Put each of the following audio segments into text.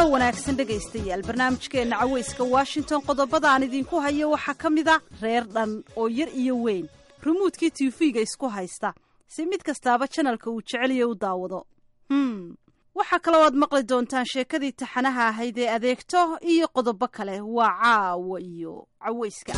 wanaagsan dhegaystayaal barnaamijkeenna caweyska washington qodobada aan idinku hayo waxaa ka mid a reer dhan oo yar iyo weyn rumuudkii tiifiga isku haysta si mid kastaaba janalka uu jeceliya u daawado hm waxaa kaloo aad maqli doontaan sheekadii taxanaha ahayd ee adeegto iyo qodobo kale waa caawa iyo caweyska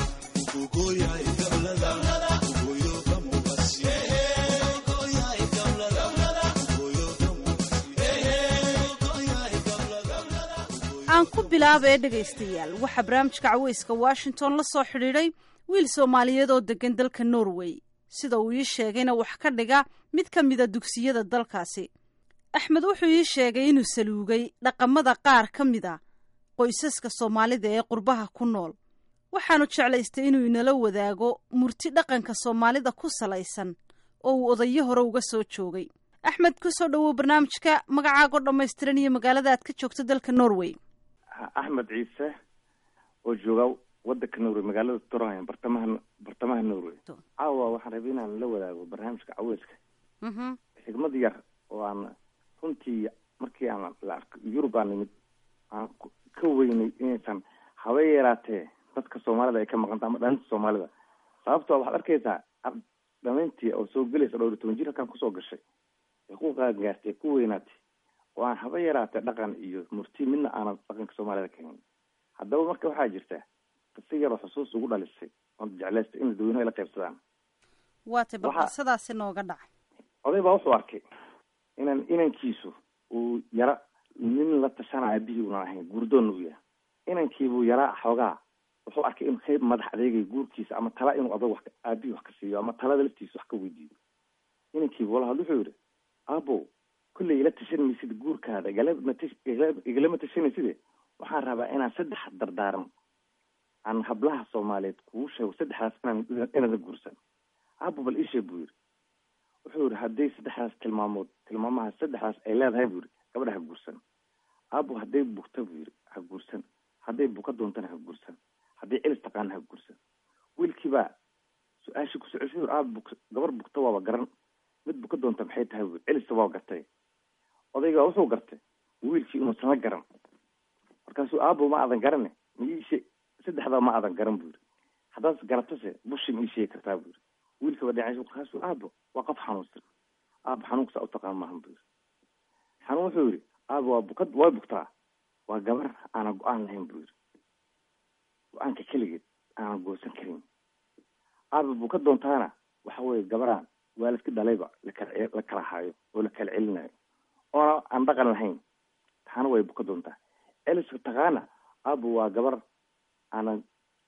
aan ku bilaaba ee dhegaystayaal waxaa barnaamijka caweyska washington la soo xidhiidhay wiil soomaaliyeed oo degan dalka norway sida uu ii sheegayna wax ka dhiga mid ka mida dugsiyada dalkaasi axmed wuxuu ii sheegay inuu saluugay dhaqamada qaar ka mid a qoysaska soomaalida ee qurbaha ku nool waxaanu jeclaystay inuu inala wadaago murti dhaqanka soomaalida ku salaysan oo uu odayo hore uga soo joogay axmed kusoo dhowow barnaamijka magacaagoo dhammaystiran iyo magaalada aad ka joogto dalka norway axmed ciise oo jooga wadanka norway magaalada trondheim bartamaha bartamaha norway caawa waxaan rabay inaan la wadaago barnaamijka caweyska xigmad yar oo aan runtii markii aan la arko yurub aan nimid aan ka weynay inaysan haba yaraatee dadka soomaalida ay ka maqanta ama dhalinta soomaalida sababtoo waxaad arkaysaa dhamayntii oo soo gelaysa dhowr iyo toban jir halkaan kusoo gashay ee ku qaangaartay ku weynaatay oo aan haba yaraatee dhaqan iyo murti midna aanan dhaqanka soomaalida kahayn haddaba marka waxaa jirta qisa yaroo xusuus ugu dhalisay oon jeclaystay in dadweynuhu ay la qaybsadaan waatay bal qisadaasi nooga dhacay oday baa wuxuu arkay inan inankiisu uu yara nin la tashana aabihii unan ahayn guurdoonna u yahay inankiibuu yaraa xoogaa wuxuu arkay in qayb madax adeegay guurkiisa ama tala inuu adag wax aabihii wax ka siiyo ama talada laftiisa wax ka weydiiyo inankiibu wala had wuxuu yihi aabo kolley ila tashan maysid guurkaada igalama tashanaysid waxaan rabaa inaan saddex dardaaran aan hablaha soomaaliyeed kugu sheego saddexdaas inaan inaada guursan aabo bal isheeg buu yihi wuxuu yihi hadday saddexdaas tilmaamood tilmaamaha saddexdaas ay leedahay buu yihi gabadha ha guursan aabo hadday bugta buu yihi ha guursan hadday buka doontana ha guursan hadday celis taqaana ha guursan wiilkiibaa su-aashii ku socoshay aab bug gabar bugta waaba garan mid buka doonta maxay tahay bui celista waa gartay odayga wuxuu gartay wiilkii inuu sama garan markaasuu aabo ma aadan garane miishe saddexdaa ma aadan garan buu yihi haddaad garatase bushi ma ii sheegi kartaa buu yihi wiilkaba dhinac markaasuu aabo waa qof xanuunsan aabo xanuunkasaa utaqaan maahan buu yihi xanuun wuxuu yihi aabo waa bukad waa bugtaa waa gabar aanan go-aan lahayn buu yihi go-aanka keligeed aanan goosan karin aabo buka doontaana waxa weye gabaraan waalidka dhalayba lakala la kala haayo oo la kala celinayo oona aan dhaqan lahayn taana way buka doontaa celiska taqaana aabo waa gabar aanan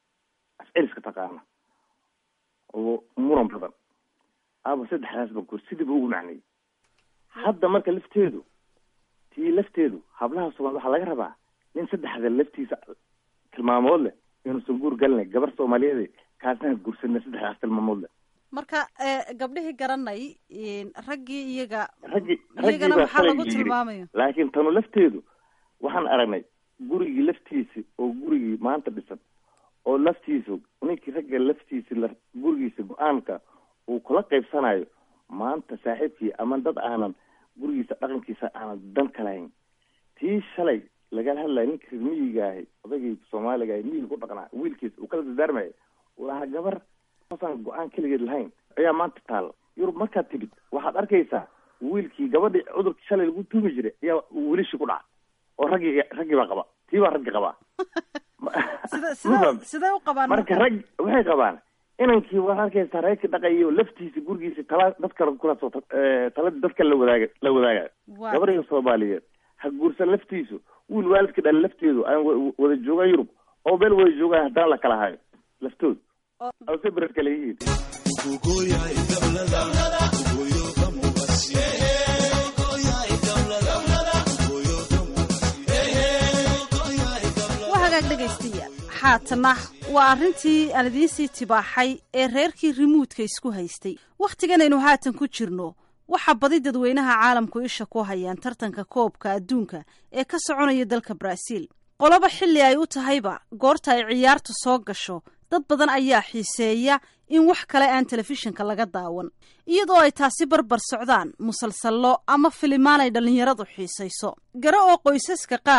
af celiska taqaana oo muran badan aabo saddexdaas ba goor sidiiba ugu macnayay hadda marka lafteedu tii lafteedu hablaha soomali waxaa laga rabaa nin saddexda laftiisa tilmaamood leh inuusan guur galinay gabar soomaaliyeed kaasna guursanay saddexdaas tilmaamood leh marka gabdhihii garanay raggii iyaga raggi iyagana maxaa lagu tilmaamaya laakiin tanu lafteedu waxaan aragnay gurigii laftiisi oo gurigii maanta dhisan oo laftiisu ninkii ragga laftiisi la gurigiisa go-aanka uu kula qaybsanayo maanta saaxiibkii ama dad aanan gurigiisa dhaqankiisa aanan dan ka lahayn tii shalay lagala hadlayo ninka reer miyiga ahay odaygii soomaaliga ahay miyiga ku dhaqnaa wiilkiisa uu kala dardaarmaya uu lahaa gabar aan go-aan keligeed lahayn ayaa maanta taalla yurub markaad timid waxaad arkaysaa wiilkii gabadhii cudurkii shalay lagu tuumi jiray ayaa welishii ku dhaca oo raggii raggii baa qaba tii baa raggi qabaa sida sida sidee u qabaan marka rag waxay qabaan inankii waad arkaysaa reerkii dhaqayo laftiisa gurigiisa tala dad kale kulaasoo taladii dad kale la wadaaga la wadaagayo gabadhiga soomaaliyeed ha guursan laftiisu wiil waalidka dhali lafteedu aan wada joogaan yurub oo meel wada joogaan haddana la kala hayo laftood ase bered kale yihiin waa hagaag dhegaystayaal haatana waa arrintii aan idiinsii tibaaxay ee reerkii rimuudka isku haystay wakhtiganaynu haatan ku jirno waxaa badi dadweynaha caalamku isha ku hayaan tartanka koobka adduunka ee ka soconaya dalka baraaziil qoloba xilli ay u tahayba goorta ay ciyaartu soo gasho dad badan ayaa xiiseeya in wax kale aan telefishinka laga daawan iyadoo ay taasi barbar socdaan musalsallo ama filimaan ay dhallinyaradu xiisayso gare oo qoysaska qaar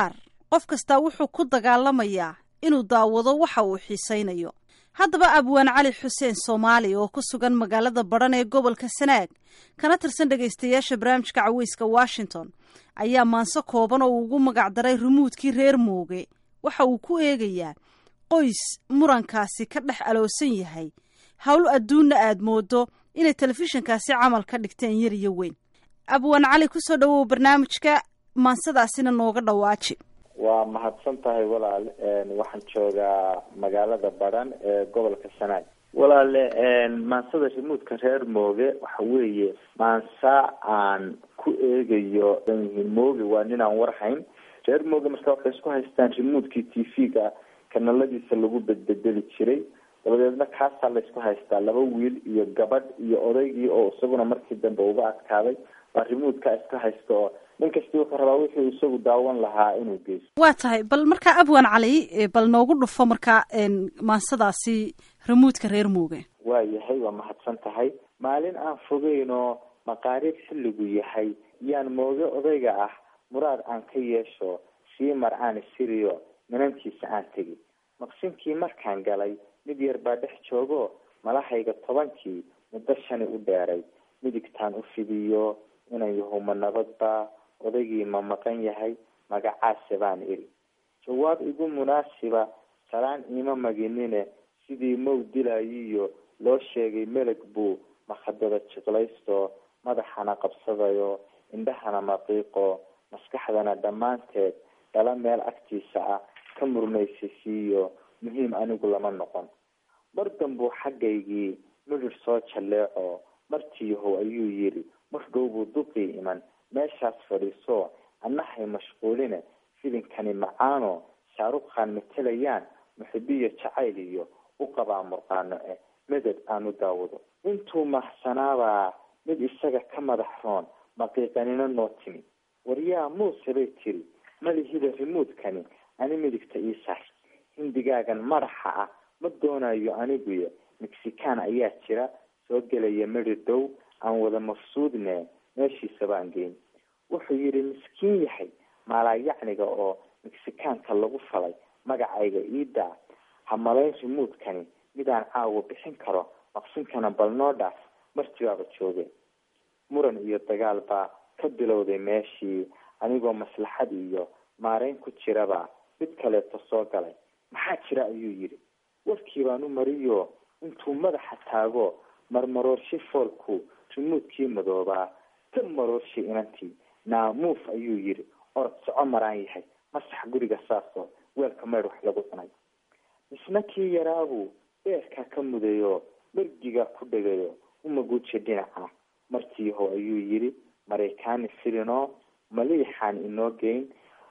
qof kastaa wuxuu ku dagaalamayaa inuu daawado waxa uu xiisaynayo haddaba abwaan cali xuseen soomaali oo ku sugan magaalada badhan ee gobolka sanaag kana tirsan dhegaystayaasha barnaamijka caweyska washington ayaa maanso kooban oo uu ugu magacdaray rumuudkii reer mooge waxa uu ku eegayaa qoys murankaasi ka dhex aloosan yahay howl adduunna aad moodo inay telefishinkaasi camal ka dhigteen yar iyo weyn abwaan cali kusoo dhawow barnaamijka maansadaasina nooga dhawaaji waa mahadsan tahay walaal waxaan joogaa magaalada badhan ee gobolka sanaag walaale maansada rimuudka reer mooge waxa weeye maansa aan ku eegayo yihiin mooge waa ninaan warhayn reer mooge marka waxay isku haystaan rimuudkii t v-ga kanaladiisa lagu bedbedeli jiray dabadeedna kaasaa laysku haystaa laba wiil iyo gabadh iyo odaygii oo isaguna markii dambe uga adkaaday baa rimuudka iska haysta oo nin kasti wuxuu rabaa wuxuu isagu daawan lahaa inuu geysto waa tahay bal markaa abwaan cali bal noogu dhufo markaa maansadaasi rimuudka reer mooge waa yahay waa mahadsan tahay maalin aan fogeyn oo maqaariib xilligu yahay yaan mooge odayga ah muraad aan ka yeesho sii mar aan isiriyo minantiisa aan tegi maqsinkii markaan galay mid yar baa dhex joogo malahayga tobankii muddo shani u dheeray midigtaan u fidiyo inan yahuma nabadba odaygii ma maqan yahay magacaase baan iri jawaab igu munaasiba salaan iima maginine sidii mow dilayiyo loo sheegay meleg buu makhadada jiqlaysto madaxana qabsadayo indhahana maqiiqo maskaxdana dhammaanteed dhala meel agtiisa ah ka murmaysisiiyo muhiim anigu lama noqon mar danbuu xaggaygii midhir soo jalleeco martiiyahow ayuu yidhi mar dhow buu duqii iman meeshaas fadhiiso annahay mashquuline filinkani macaano shaarukhan matelayaan muxibiyo jacayl iyo u qabaa murqaano eh meded aan u daawado intuu mahsanaabaa mid isaga ka madax roon maqiiqanino noo timi waryaa muuse bay tiri malihida rimuudkani ani midigta ii saar hindigaagan madaxa ah ma doonayo aniguyo mexican ayaa jira soo gelaya medi dhow aan wada mafsuudne meeshiisa baan geyn wuxuu yidhi miskiin yahay maalaayacniga oo mexicaanka lagu falay magacayga iidaa ha malayn rimuudkani midaan caawa bixin karo maqsinkana bal noo dhaaf martibaaba jooge muran iyo dagaal baa ka bilowday meeshii anigoo maslaxad iyo maarayn ku jiraba mid kaleeto soo galay maxaa jira ayuu yidhi warkii baan u mariyo intuu madaxa taago marmaroorshe foolku rimuudkii madoobaa ka maroorshay inantii naamuuf ayuu yidhi orod soco maraan yahay masax guriga saasoo weelka maydh wax lagu cunay misna kii yaraabuu beerkaa ka mudayo dhargigaa ku dhegayo umaguuji dhinaca martiiyahow ayuu yidhi maraykaani filinoo maliixaan inoo geyn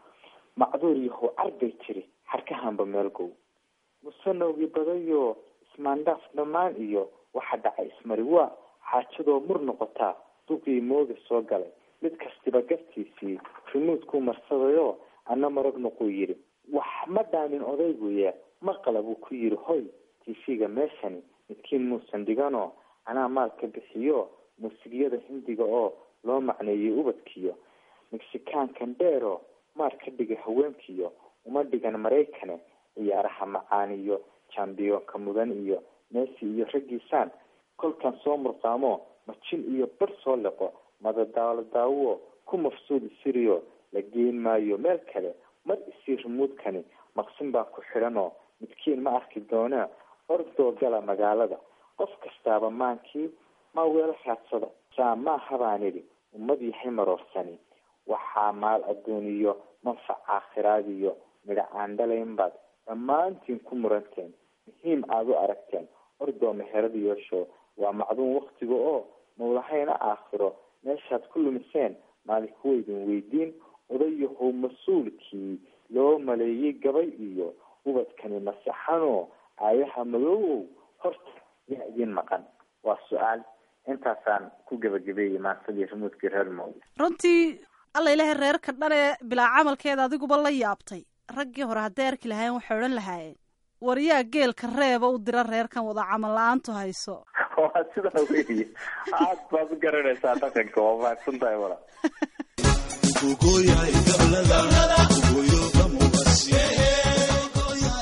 macduur yahow carbay tiri harkahanba meelgow musanowgii badayo ismaandhaaf dhammaan iyo waxa dhacay ismari waa xaajadoo mur noqotaa duqii mooga soo galay mid kastiba gartiisii rimuudkuu marsadayo ana marag noquu yidhi wax ma dhaamin odayguye maqala buu ku yidhi hoy tv-ga meeshani midkiin muusan dhiganoo anaa maalka bixiyo muusigyada hindiga oo loo macneeyay ubadkiyo mexicaankan dheero maar ka dhigay haweenkiyo uma dhigan maraykane ciyaaraha macaaniyo jambiyoonka mudan iyo messi iyo raggiisaan kolkan soo murqaamo majin iyo bar soo liqo madadaalo daawo ku mafsuud isiriyo la geyn maayo meel kale mar isii rimuudkani maqsin baan ku xidhanoo midkiin ma arki doona ordoo gala magaalada qof kastaaba maankii maa weelo raadsada saa maaha baan idhi ummad yahay maroorsani waxaa maal adduuniyo manfac aakhiraad iyo midha aan dhalayn baad dhammaantiin ku muranteen muhiim aada u aragteen ordoo meherad yeesho waa macduun waktiga oo mawlahayna aakhiro meeshaad ku lumiseen maalinku waydin weydiin odayahow mas-uulkii loo maleeyey gabay iyo ubadkani masaxanoo aayaha madoowow horta yaa idiin maqan waa su-aal intaasaan ku gebagabeeyey maansadii rimuudkii reer mooge runtii alla ilaahay reerka dhan ee bilaa camalkeeda adiguba la yaabtay raggii hore hadday arki lahaayeen waxay odhan lahaayeen waryaa geelka reeba u dira reerkan wada camal la-aantu hayso waa sidaa weyi aad baad u garanaysaa dhaqanka waa mahadsan tahay wala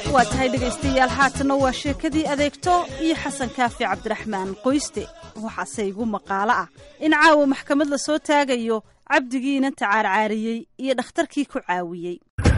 waa tahay dhegaystayaal haatanna waa sheekadii adeegto iyo xasan kaafi cabdiraxmaan qoyste waxaase igu maqaalo ah in caawa maxkamad la soo taagayo cabdigiina tacaarcaariyey iyo dhakhtarkii ku caawiyey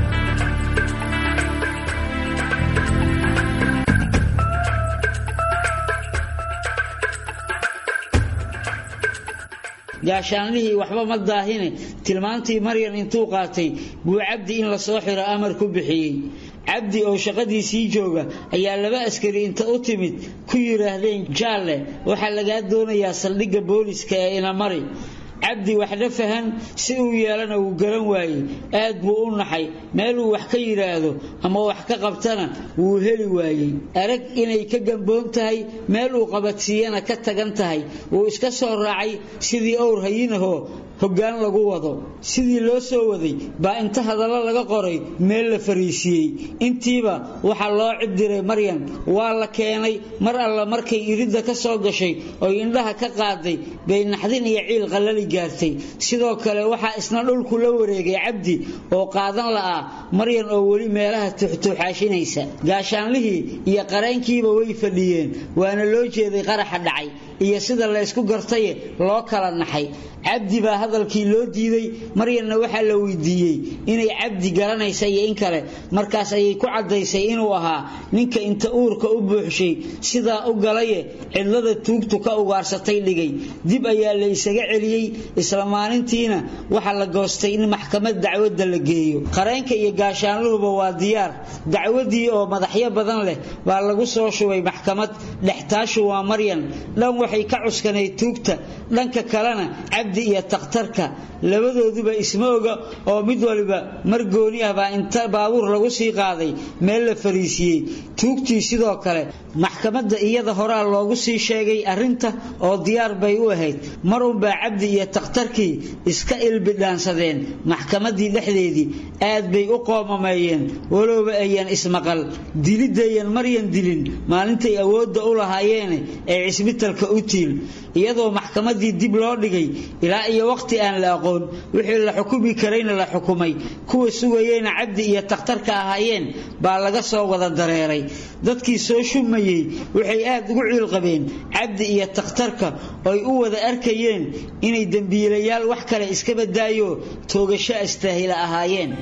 gaashaanlihii waxba ma daahine tilmaantii maryan intuu qaatay buu cabdi in la soo xiro amar ku bixiyey cabdi oo shaqadiisii jooga ayaa laba askari inta u timid ku yidhaahdeen jaalle waxaa lagaa doonayaa saldhigga booliska ee inamari cabdi waxna fahan si uu yeelana wuu garan waayey aad buu u naxay meeluu wax ka yidhaahdo ama wax ka qabtana wuu heli waayey arag inay ka gamboon tahay meel uu qabadsiiyana ka tagan tahay wuu iska soo raacay sidii owr hayinahoo hoggaan lagu wado sidii loo soo waday baa inta hadallo laga qoray meel la fariisiiyey intiiba waxaa loo cidiray maryan waa la keenay mar alla markay iridda ka soo gashay oy indhaha ka qaaday bay naxdin iyo ciil qallali gaartay sidoo kale waxaa isna dhulku la wareegay cabdi oo qaadan la'aa maryan oo weli meelaha tuuxtuuxaashinaysa gaashaanlihii iyo qareenkiiba way fadhiyeen waana loo jeeday qaraxa dhacay iyo sida laysku gartaye loo kala naxay cabdi baa hadalkii loo diiday maryanna waxaa la weydiiyey inay cabdi garanaysa iyo in kale markaas ayay ku caddaysay inuu ahaa ninka inta uurka u buuxshay sidaa u galaye cidlada tuugtu ka ugaarsatay dhigay dib ayaa la isaga celiyey isla maalintiina waxaa la goostay in maxkamad dacwadda la geeyo qareenka iyo gaashaanluhuba waa diyaar dacwadii oo madaxyo badan leh baa lagu soo shubay maxkamad dhextaashu waa maryan dhan waxay ka cuskanayd tuugta dhanka kalena cabdi iyo takhtarka labadooduba isma oga oo mid waliba mar gooni ah baa inta baabuur lagu sii qaaday meel la fariisiiyey tuugtii sidoo kale maxkamadda iyada horaa loogu sii sheegay arrinta oo diyaar bay u ahayd mar unbaa cabdi iyo takhtarkii iska ilbidhaansadeen maxkamaddii dhexdeedii aad bay u qoomameeyeen walowba ayan ismaqal dilidayan maryan dilin maalintay awoodda u lahaayeene ee cisbitalka u tiil iyadoo maxkamaddii dib loo dhigay ilaa iyo waqti aan la aqoon wixii la xukumi karayna la xukumay kuwa sugayeyna cabdi iyo takhtarka ahaayeen baa laga soo wada dareeray dadkii soo shumayey waxay aad ugu ciilqabeen cabdi iyo takhtarka oy u wada arkayeen inay dembiilayaal wax kale iska badaayo toogasho astaahila ahaayeen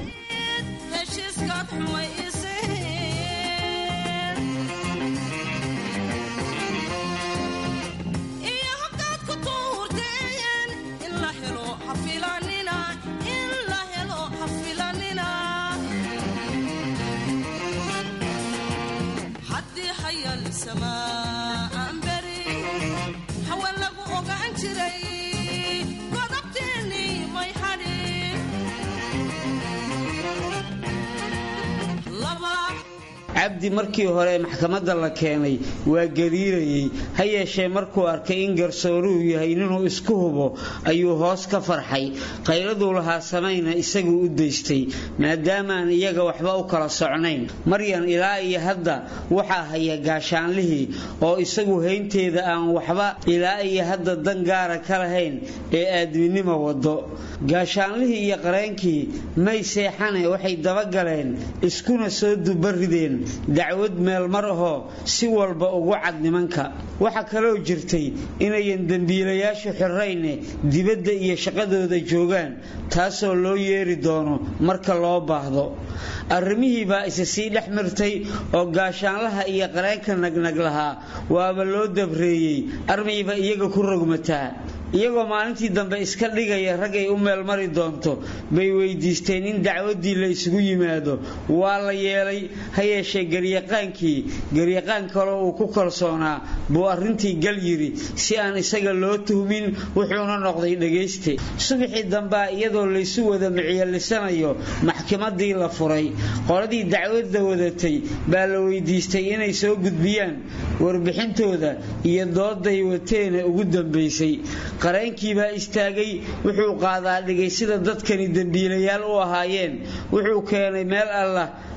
cabdi markii hore maxkamadda la keenay waa gariirayey ha yeeshee markuu arkay in garsooruhu yahay ninuu isku hubo ayuu hoos ka farxay qayladuu lahaa samayna isaguu u daystay maadaamaan iyaga waxba u kala socnayn maryan ilaa iyo hadda waxaa haya gaashaanlihii oo isagu haynteeda aan waxba ilaa iyo hadda dan gaara ka lahayn ee aadminimo wado gaashaanlihii iyo qareenkii may seexane waxay dabagaleen iskuna soo dubarideen dacwad meelmar ahoo si walba ugu cad nimanka waxaa kaloo jirtay inayan dembiilayaashu xirrayne dibadda iyo shaqadooda joogaan taasoo loo yeeri doono marka loo baahdo arrimihii baa isa sii dhex mirtay oo gaashaanlaha iyo qareenka nagnag lahaa waaba loo dabreeyey armayba iyaga ku rogmataa iyagoo maalintii dambe iska dhigaya raggay u meelmari doonto bay weydiisteen in dacwaddii la isugu yimaado waa la yeelay ha yeeshee garyaqaankii garyaqaan kaloo uu ku kalsoonaa buu arrintii gal yidhi si aan isaga loo tuhmin wuxuuna noqday dhegayste subaxii dambea iyadoo laysu wada micyelisanayo maxkamaddii la furay qoladii dacwadda wadatay baa la weydiistay inay soo gudbiyaan warbixintooda iyo dooday wateena ugu dambaysay qareenkii baa istaagay wuxuu qaadaa dhigay sida dadkani dembiilayaal u ahaayeen wuxuu keenay meel allah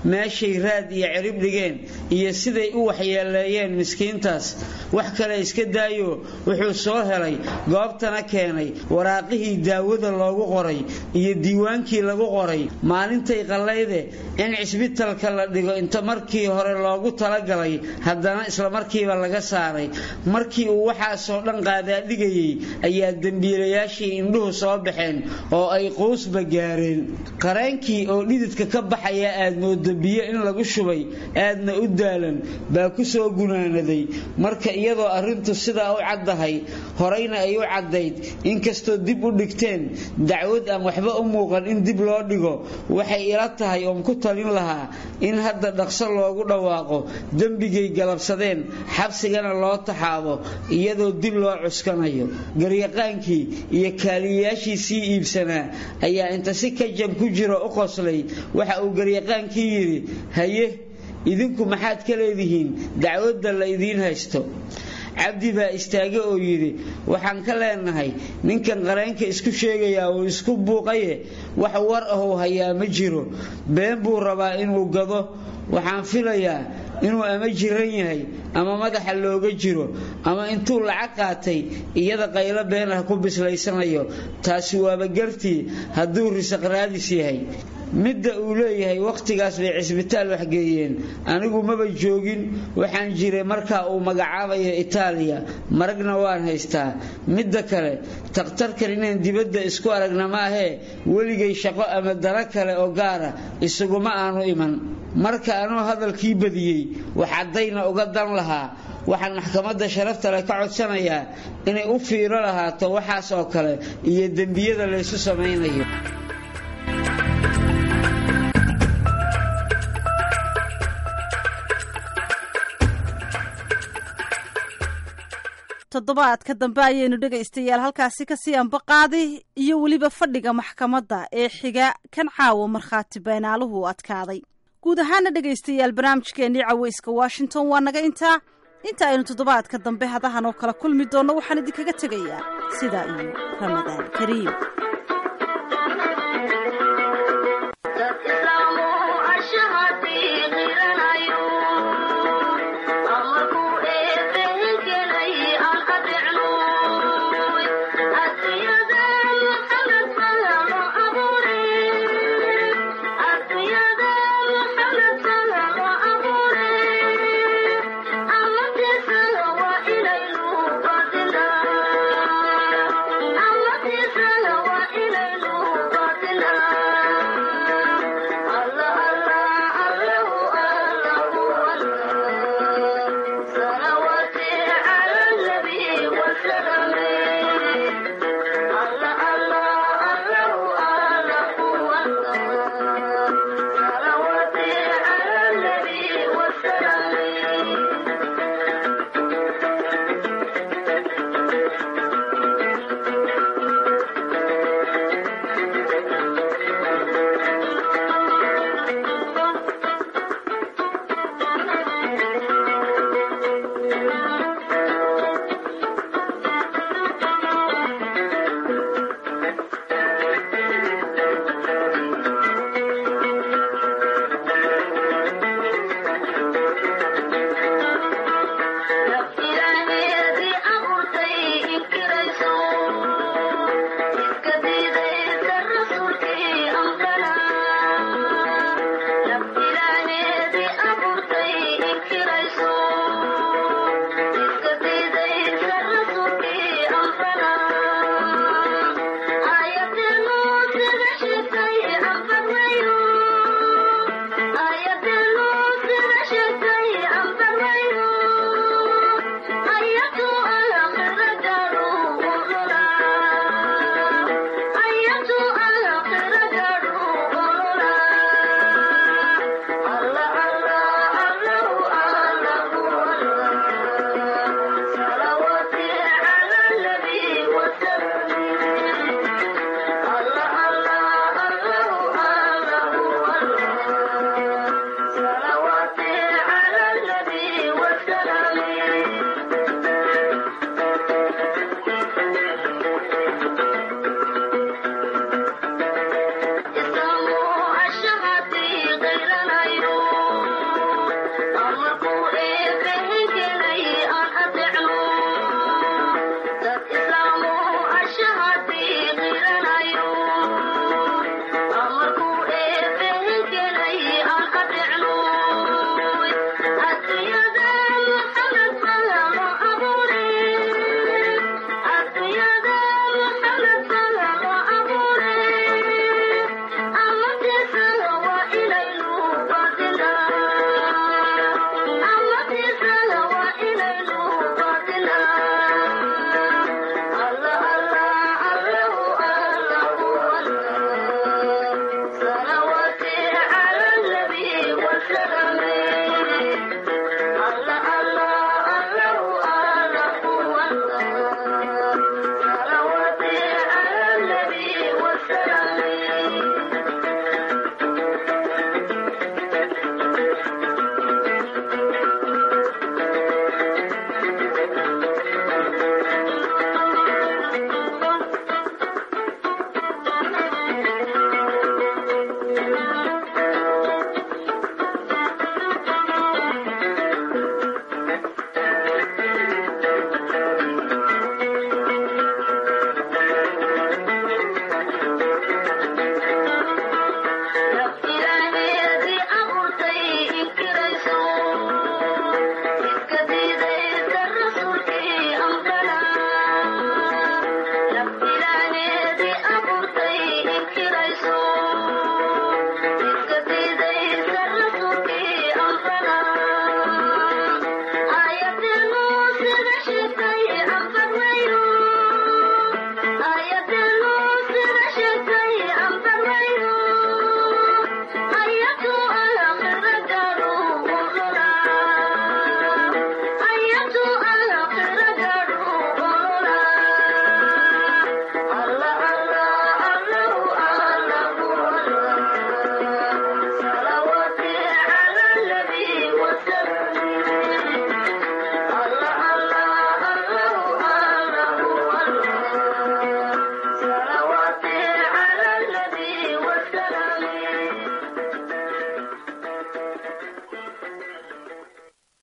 meeshay raad iyo cirib dhigeen iyo siday u waxyeeleeyeen miskiintaas wax kale iska daayo wuxuu soo helay goobtana keenay waraaqihii daawada loogu qoray iyo diiwaankii lagu qoray maalintay qallayde in cisbitalka la dhigo inta markii hore loogu talagalay haddana islamarkiiba laga saaray markii uu waxaasoo dhan qaadaadhigayey ayaa dembiilayaashii indhuhu soo baxeen oo ay quusba gaareen qareenkii oo dhididka ka baxaya aad moodo biyo in lagu shubay aadna u daalan baa ku soo gunaanaday marka iyadoo arrintu sidaa u caddahay horeyna ay u caddayd inkastoo dib u dhigteen dacwad aan waxba u muuqan in dib loo dhigo waxay ila tahay oon ku talin lahaa in hadda dhaqso loogu dhawaaqo dembigay galabsadeen xabsigana loo taxaabo iyadoo dib loo cuskanayo garyaqaankii iyo kaaliyayaashii sii iibsanaa ayaa inta si kajab ku jiro u qoslay waxa uu garyaqaankii yidhi haye idinku maxaad ka leedihiin dacwadda la idiin haysto cabdi baa istaage oo yidhi waxaan ka leenahay ninkan qareenka isku sheegayaa uu isku buuqaye wax war ahuu hayaa ma jiro been buu rabaa inuu gado waxaan filayaa inuu ama jiran yahay ama madaxa looga jiro ama intuu lacag qaatay iyada qaylo been ah ku bislaysanayo taasi waaba gartii hadduu risaq raadis yahay midda uu leeyahay wakhtigaas bay cisbitaal waxgeeyeen anigu maba joogin waxaan jiray markaa uu magacaabayo itaaliya maragna waan haystaa midda kale takhtarkan inaan dibadda isku aragna maahee weligay shaqo ama daro kale oo gaara isuguma aanu iman marka anuu hadalkii badiyey waxaddayna uga dan lahaa waxaan maxkamadda sharafta leh ka codsanayaa inay u fiiro lahaato waxaas oo kale iyo dembiyada laysu samaynayo toddobaadka dambe ayaynu dhegaystayaal halkaasi kasii ambaqaadi iyo weliba fadhiga maxkamadda ee xiga kan caawa markhaati beenaaluhu adkaaday guud ahaana dhegaystayaal barnaamijkeennii caweyska washington waa naga intaa inta aynu toddobaadka dambe hadahan oo kala kulmi doonno waxaan idinkaga tegayaa sidaa iyo ramadaan kariim